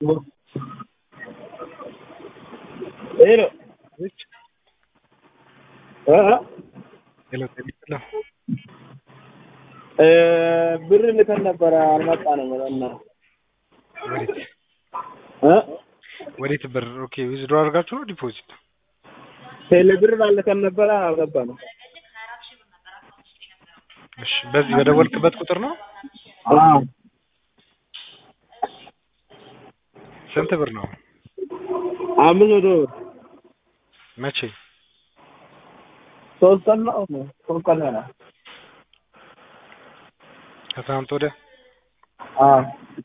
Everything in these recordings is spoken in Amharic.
Hello. እ ሄሎ ጤና እ ብር ልከን ነበረ አልመጣንም። እና ወዴት እ ወዴት ብር? ኦኬ ዊዝድሮ አድርጋችሁ ነው ዲፖዚት? ቴሌ ብር ልከን ነበረ አልገባንም። እሺ በዚህ በደወልክበት ቁጥር ነው? አዎ ስንት ብር ነው? አምስት መቶ ብር መቼ? ሶስት ቀን ነው ሶስት ቀን ነው። ከትናንት ወዲያ? አዎ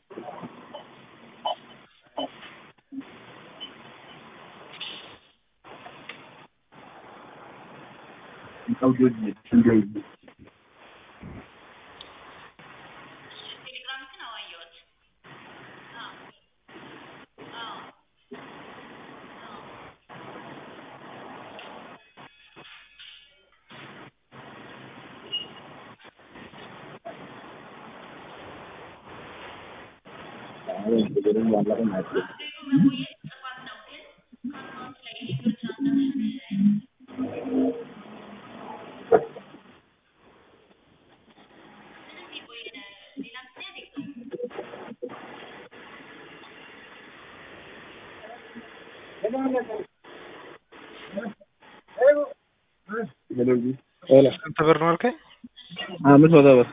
ሄሎ ስንት ብር ነው አልከኝ? አምስት መቶ ብር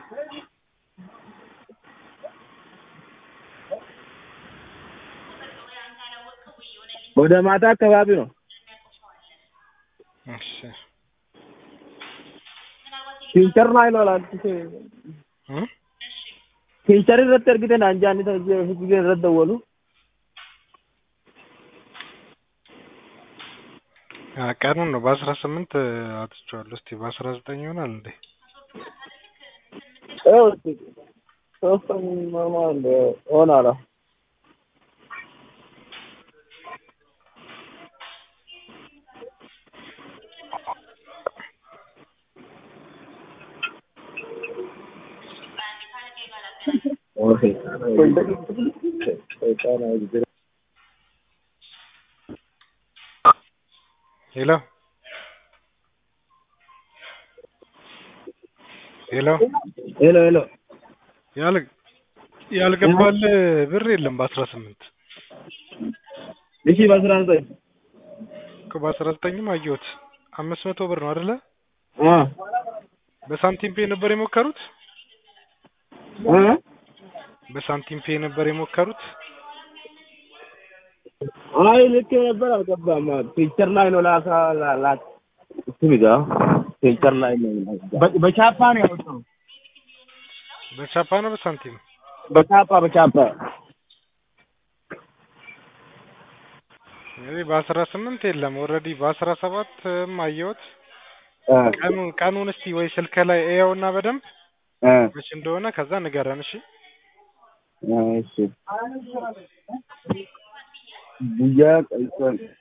ወደ ማታ አካባቢ ነው። እሺ ፊንቸር ላይ ነው ላንተ እ ፊንቸር irratti argite naan jaanni fiigee irratti dawwalu አ ቀኑን ነው በአስራ ስምንት አትቼዋለሁ። እስቲ በአስራ ዘጠኝ ይሆናል እንዴ? ይኸው እስኪ ሶስት ቀን ሆኗል ሆኗል። ሄሎ ሄሎ ሄሎ ሄሎ ያል ያልገባል ብር የለም በአስራ ስምንት እሺ በአስራ ዘጠኝ እኮ በአስራ ዘጠኝም አየሁት አምስት መቶ ብር ነው አይደለ? አ በሳንቲም ፔ ነበር የሞከሩት? አ በሳንቲም ፔ ነበር የሞከሩት? አይ ልክ ነበር አልገባም። ፒክቸር ላይ ነው ላካ ላ እሱ ቢጋ ፒክቸር ላይ ነው በ- በቻፓ ነው ያወጣው። በቻፓ ነው በሳንቲም? በቻፓ በቻፓ እንግዲህ በአስራ ስምንት የለም ኦልሬዲ በአስራ ሰባትም አየሁት። አ ቀኑን ቀኑን እስቲ ወይ ስልክ ላይ እየውና በደንብ አ መች እንደሆነ ከዛ ንገረን እሺ። እሺ ጉያ ቀይሰን